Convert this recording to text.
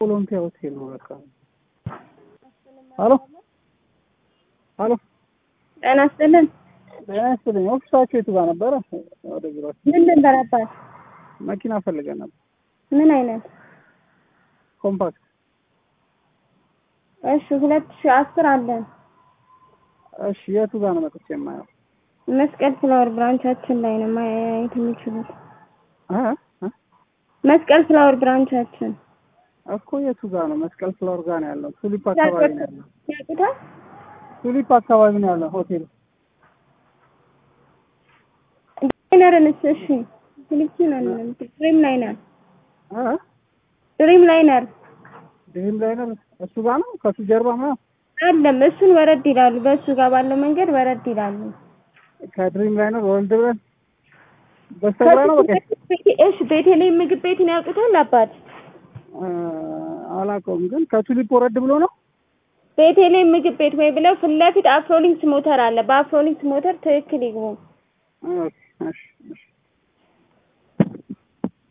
ኦሎምፒያ ሆቴል ነው በቃ። ሄሎ ሄሎ፣ ጤና ይስጥልን። ጤና ይስጥልኝ። ኦፊሳችሁ የቱ ጋር ነበረ? ወደ ቢሮአችሁ ምን ልንበረባት? መኪና ፈልገን ነበር። ምን አይነት? ኮምፓክት። እሺ ሁለት ሺህ አስር አለን። እሺ የቱ ጋር ነው መጥቼ የማየው? መስቀል ፍላወር ብራንቻችን ላይ ነው ማየት የሚችሉት። እ እ መስቀል ፍላወር ብራንቻችን እኮ የቱ ጋር ነው? መስቀል ፍላወር ጋር ነው ያለው። ቱሊፕ አካባቢ ነው ያለው። ያውቁታል? ቱሊፕ አካባቢ ነው ያለው ሆቴል። ላይነርንስ? እሺ ፊሊፕሲን አይደለም፣ ድሪም ላይነር እ ድሪም ላይነር ድሪም ላይነር እሱ ጋር ነው። ከሱ ጀርባ ነው። አለም። እሱን ወረድ ይላሉ። በእሱ ጋር ባለው መንገድ ወረድ ይላሉ። ከድሪም ላይነር ወልድ ብለን በስተግራ ነው በቃ እሺ ቤቴሌም ምግብ ቤትን ያውቁታል? አባት እ አላውቀውም፣ ግን ከቱሊፕ ወረድ ብሎ ነው። ቤቴሌም ምግብ ቤት ወይ ብለው ፊት ለፊት አፍሮሊንክስ ሞተር አለ። በአፍሮሊንክስ ሞተር ትክክል ይግቡ። ኦኬ፣ እሺ፣ እሺ